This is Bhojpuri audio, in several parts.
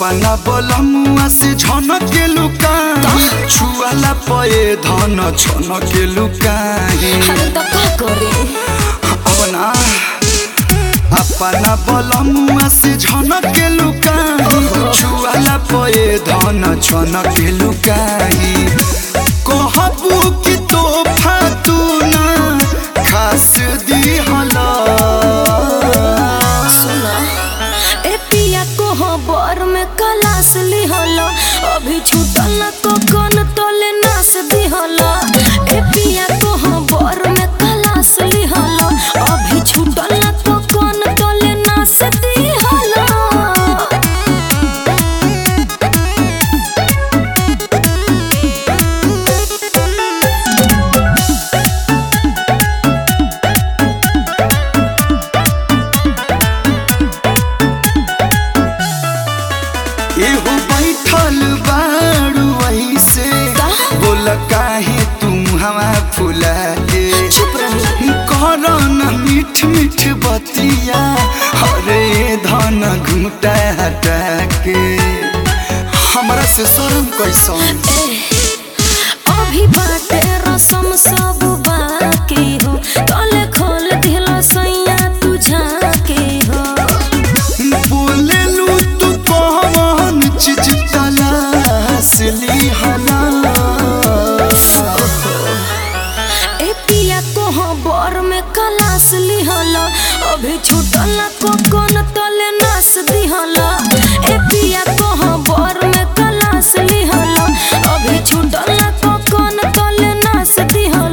अपना बलमुआ से झनक के लुकाई छुआला पए धन छनक के लुकाई अरे तो का करे अपना अपना बलमुआ से झनक के लुकाई छुआला पए धन छनक के लुकाई कहबू कि तोहफा तू ना खास दिहला सुना ए पिया को हो बर में कलास लिहल अभी छूटल न तो कन तले नास दिहल ए पिया को हो बर में कलास लिहल अभी छूटल न तो कन तले नास दिहल एहो बैठल बारू ऐसे का? बोल काहे तुम हवा फुला के चुप रही कर न मीठ मीठ बतिया हरे धन घूटा हटा के हमरा से शर्म कैसन अभी बाटे रसम सब बाकी हो तले खोल दिल सैया तू झाके हो बोलेलू तू कौन चीज तलाश लिहला ए पिया को हो बर में कलास लिहल अभी छूटल को कोन तले नास दिहल ए पिया को हो बर में कलास लिहल अभी छूटल को कोन तले नास दिहल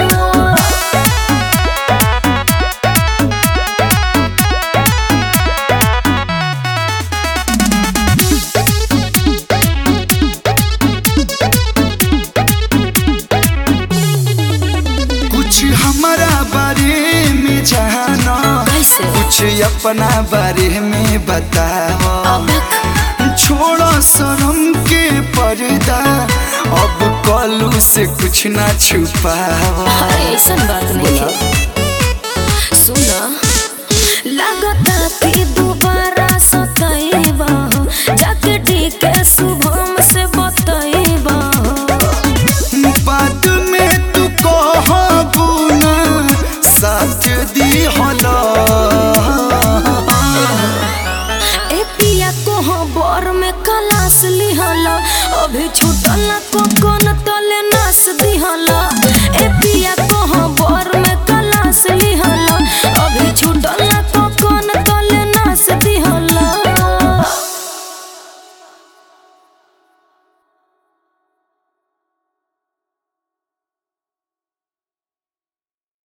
कुछ हमारा बारे में जाना कैसे कुछ अपना बारे में बताओ अब छोड़ो शर्म के पर्दा अब कलू से कुछ ना छुपाओ अरे ऐसन बात नहीं है सुना लगता कि दोबारा सतैबा हो जाके ठीक है शुभम से बतैबा हो बाद में तू कहबू ना साथ दी होला ए पिया को हो बर में कलास लिहल अभी छूटल को कोन तले नास दिहल